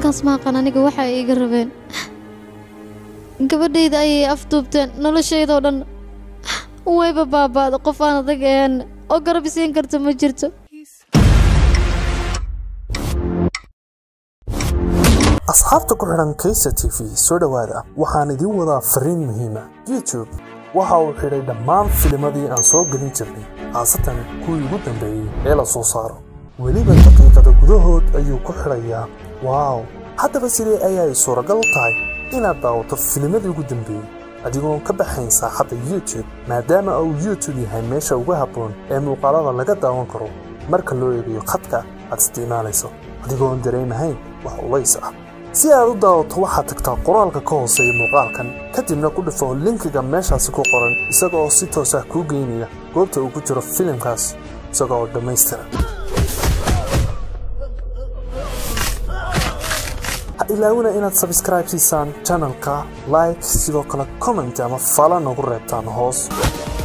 dadkaas maaqan aniga waxa ay iga rabeen gabadhayda ayay afduubteen noloshaydoo dhan wayba baaba'da qof aan adag ahayn oo garab isiin karta ma jirto asxaabta ku xidhan kaysa t v soo dhowaada waxaan idiin wadaa fariin muhiima youtube waxa uu xidhay dhammaan filimadii aan soo gelin jirnay khaasatan kuwii ugu dambeeyey ee la soo saaro weliba daqiiqada gudahood ayuu ku xidhayaa waaw haddaba sidee ayay suuragal u tahay inaad daawato filimadii ugu dambeeyey adigoon ka baxayn saaxadda youtube maadaama uu youtube yahay meesha ugu habboon ee muuqaalada laga daawan karo marka loo eegayo khadka aad isticmaalayso adigoon dareemahayn wax ulays ah si aad u daawato waxaad tagtaa qoraalka ka hooseeya muuqaalkan kadibna ku dhifo linkiga meeshaasi ku qoran isaga oo si toos ah kuu geynaya goobta uu ku jiro filimkaas isaga oo dhammaystiran ha ilaawina inaad sabscribe siisaan channelka like sidoo kale comment ama fala nagu reebtaan hoos